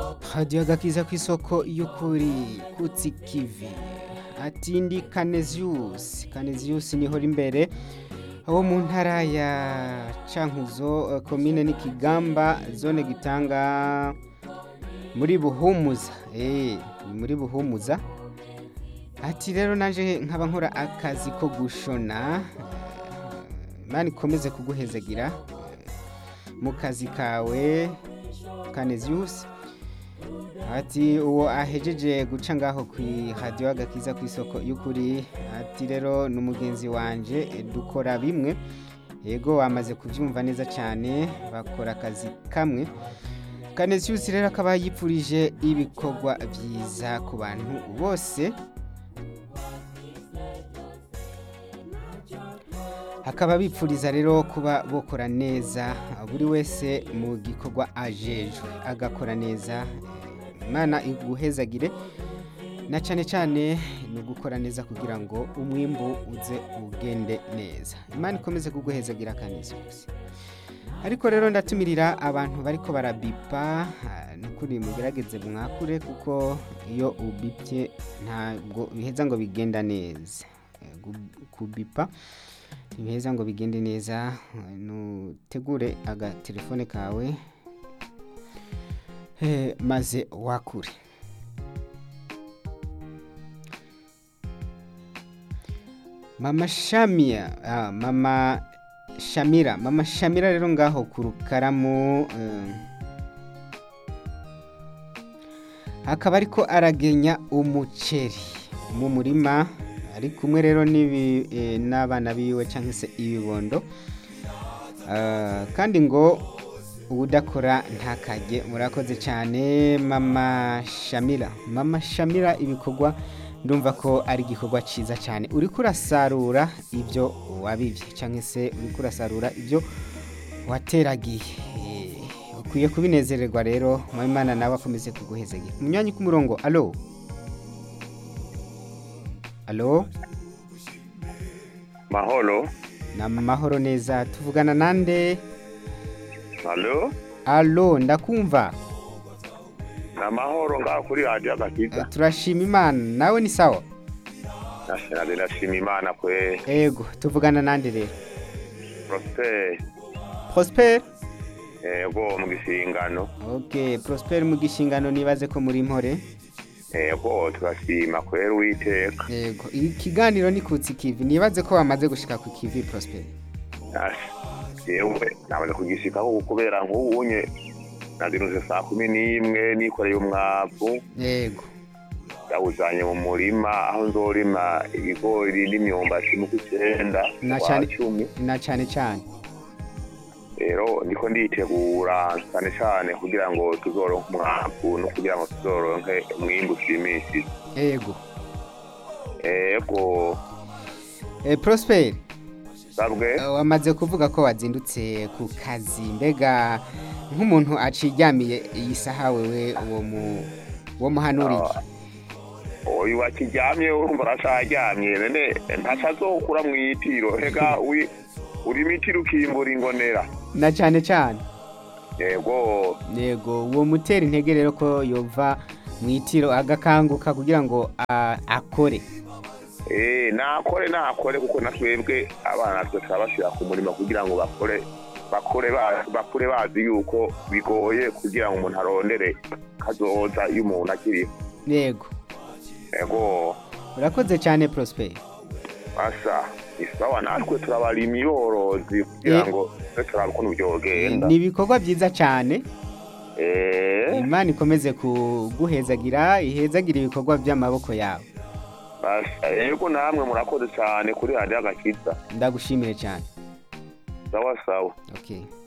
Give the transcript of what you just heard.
radiyo agakiza ku isoko y'ukuri kutsi kivi ati ndi kaneziyusi kaneziyusi niho imbere abo mu ntara ya cankuzo komine n'ikigamba zone gitanga muri buhumuza eee muri buhumuza ati rero naje nkaba nkora akazi ko gushona mani ikomeze kuguhezagira mu kazi kawe kaneziyusi ati uwo ahejeje guca ngaho ku radiyo agakiza ku isoko y'ukuri ati rero ni umugenzi wanjye dukora bimwe yego wamaze kubyumva neza cyane bakora akazi kamwe kaneziyusi rero akaba yipfurije ibikorwa byiza ku bantu bose akaba bipfuriza rero kuba bokora neza buri wese mu gikorwa ajejwe agakora neza imana iguhezagire na cyane cyane ni ugukora neza kugira ngo umwimbu uze ugende neza imana ikomeze kuguhezagira kaneziyusi ariko rero ndatumirira abantu bariko barabipa nukuri mugerageze mwakure kuko iyo ubipye ntabwo biheza ngo bigenda neza kubipa ntibiheza ngo bigende neza nutegure agatelefone kawe maze wakure mama shamia mama shamira mama shamira rero ngaho ku rukaramu akaba ariko aragenya umuceri mu murima ari kumwe rero n'abana biwe cyangwa se ibibondo kandi ngo ubudakora ntakajye murakoze cyane mama shamira mama shamira ibikorwa ndumva ko ari igikorwa cyiza cyane uri kurasarura ibyo wabibye cyangwa se uri kurasarura ibyo wateragiye ukwiye kubinezererwa rero Imana nawe akomeze kuguhezagira mu myanya k'umurongo alo alo mahoro ni amahoro neza tuvugana nande alo alo ndakumva ni amahoro ngaho kuri radiyo agakiza turashima imana nawe ni sawa nashinaze ndashima imana kwe ego tuvugana nande rero prosper prosper ego mu gishingano ok prosper mu gishingano nibaze ko muri mpore ego turashima kwera uwiteka ego ikiganiro ni kutsi kivi nibaze ko bamaze gushika ku kivi prosper yewe namaze kugishikaho kubera nk'ubunye nazindutse saa kumi n'imwe nikoreye umwavu yego ndawujanye mu murima aho nzorima ibigori n'imyumbati mu kw'icyenda Na kwa cane- cumi na cyane cyane rero ndiko nditegura cyane cyane kugira ngo tuzoronke umwavu no kugira ngo tuzoronke umwimbu ushimishije ego ego Eh, prosper sabwe eh, wamaze kuvuga ko wazindutse ku kazi mbega nk'umuntu aciryamiye iyi saha wewe uwo mu uwo muhanuriye uyu wakiryamye urumva aracaryamye none ntacazokura mu itiro hega uri urimo itiro ukimbura ingonera na cyane cyane yego yego uwo mutera intege rero ko yova mu itiro agakanguka kugira ngo a- akore Eh, nakore nakore kuko natwebwe abana twe turabashyira ku murimo kugira ngo bakore bakore ba- bakure bazi yuko bigoye kugira ngo umuntu arondere kazoza iyo umuntu akiriho yego yego urakoze cyane prosper basa isawa natwe turabarima iborozi kugira Eh. ngo twe turabe ukuntu byogenda ni ibikorwa byiza cyane Eh, imana ikomeze kuguhezagira ihezagire ibikorwa by'amaboko yawe basa yego namwe murakoze cyane kuri radiyo agakiza ndagushimiye cyane sawa sawa okay